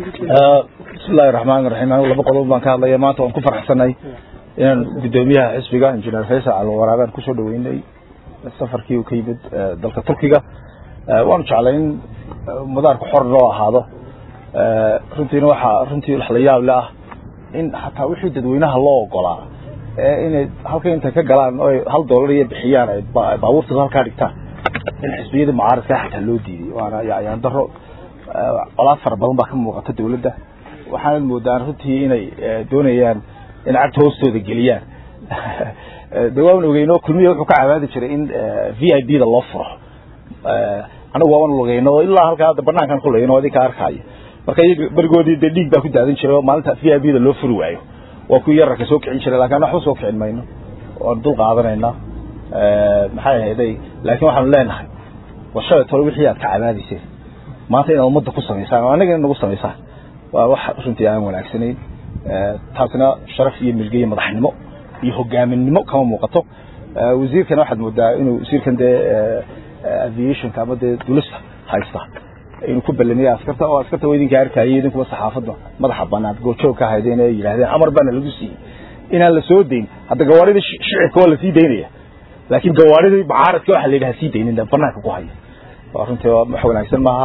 bismillahi raxmaani raxiim anigu laba qodob baan ka hadlaya maanta waan ku faraxsanay inaan guddoomiyaha xisbiga injineer faysal calwaraagaan kusoo dhaweynay safarkii uu ka yimid dalka turkiga waanu jeclay in madaarku xor loo ahaado runtiina waxaa runtii wax la yaab le ah in xataa wixii dadweynaha loo ogolaa inay halka intay ka galaan o hal doolar iyo bixiyaan ay baabuurta halkaa dhigtaan in xisbiyadii mucaaradka xataa loo diiday waana yayaan daro colaad fara badan baa ka muuqata dawladda waxaanad moodaan runtii inay doonayaan in cagta hoostooda geliyaan de waan ogeyno kulmiya wuxuu ka cabaadi jiray in v i b da loo furo anagu waaban lugeyno ilaa halkaa hadda banaankan kulayno adin ka arkaayo marka iyaga berigoodii dee dhiig baa ku daadin jiray oo maalinta v i b da loo furi waayo waa kuwii yararka soo kicin jiray lakin waxba soo kicin mayno waan dul qaadanaynaa maxay ahayday laakiin waxaanu leenahay war shalay tole wixii aad ka cabaadayseen maanta inaad ummadda ku samaysaan oo annaga in nagu samaysaan waa wax runtii aan wanaagsanayn taasina sharaf iyo milge iyo madaxnimo iyo hogaaminimo kama muuqato wasiirkana waxaad moodaa inuu wasiirkan dee aviationka ama dee dulista haysta inuu ku balamiya askarta oo askarta waa idinka arkayay idinkuba saxaafadda madaxa banaan goojoog ka haydeen ee yidhahdeen amar baana lagu siiyey inaan la soo dayn hadda gawaaridii shicibka waa lasii daynaya laakiin gawaaridii mucaaradka waxa la yidhaha sii daynin banaanka ku haya waa runtii wax wanaagsan maaha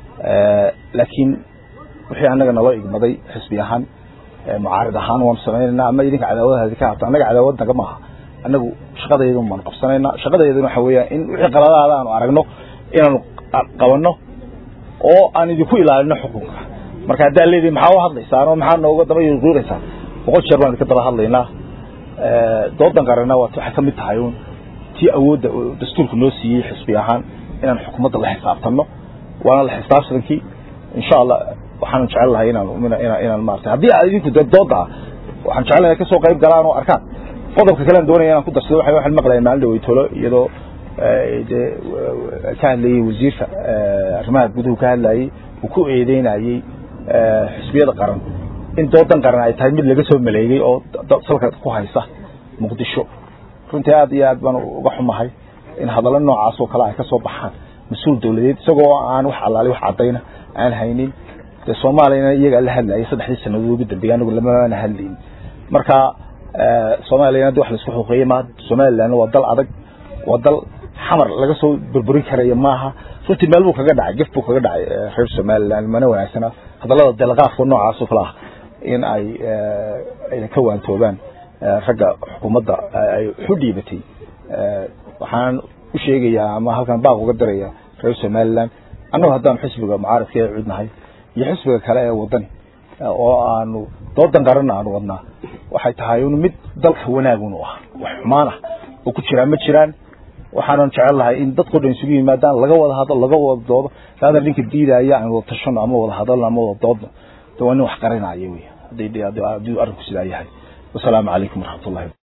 laakiin wixii annaga naloo igmaday xisbi ahaan mucaarad ahaan waanu samaynayna ama idinka cadaawadahaadi ka habta annaga cadaawad naga maaha annagu shaqadayadun baanu qabsanayna shaqadayadun waxa weeyaan in wixii qaladaada aanu aragno inaanu qabanno oo aan idinku ilaalino xukunka marka haddaa leedihi maxaa u hadlaysaan oo maxaa nooga daba yuqiiraysaan boqol jeer baan idinka daba hadlaynaa doodan qarana waa waxay ka mid tahay un tii awoodda dastuurku noo siiyey xisbi ahaan inaan xukuumadda la xisaabtanno waana la xisaabtankii insha allah waxaan jecel lahay inaan inaan maarata haddii aad idinku dee dooda ah waxaan jecel lahay kasoo qayb galaan oo arkaan qodobka kalean doonaya inaan ku darsado waxa waxaan maqlaya maalin dhaweytolo iyadoo dee ka hadlayey wasiirka arrimaha guduhu ka hadlayey uu ku eedeynayey xisbiyada qaran in doodan qaran ay tahay mid laga soo maleegay oo salka ku haysa muqdisho runtii aad iyo aad baan uga xumahay in hadallo noocaas oo kale ay ka soo baxaan mas-uul dawladeed isagoo aan wax allaali wax caddayna aan haynin dee soomaaliyana iyagaa la hadlayay saddexdii sanadood ugu dambeeyay anigu lamana hadlayn marka soomaaliyana de wax la isku xuqeeyey maaha somalilandna waa dal adag waa dal xamar laga soo burburin karayo maaha runtii meel buu kaga dhacay gef buu kaga dhacay reer somaliland mana wanaagsana hadallada delqaafka noocaas oo kale ah in ay ayna ka waantoobaan ragga xukuumadda ay xu dhiibatay waxaan u sheegayaa ama halkan baaq uga daraya reer somaliland annagu haddaanu xisbiga mucaaradka ee cudnahay iyo xisbiga kale ee wadani oo aanu doodan qaranna aanu wadnaa waxay tahay un mid dalka wanaagun u ah wax xumaan ah oo ku jiraan ma jiraan waxaanan jecel lahay in dadkao dhan isugu yimaadaan laga wada hadlo laga wada doodo saada ninka diidaya aan wada tashano ama wada hadalno ama wada doodno de waa nin wax qarinaya wey haddii arrinku sidaa yahay wasalaamu calaykum waraxmat ullahi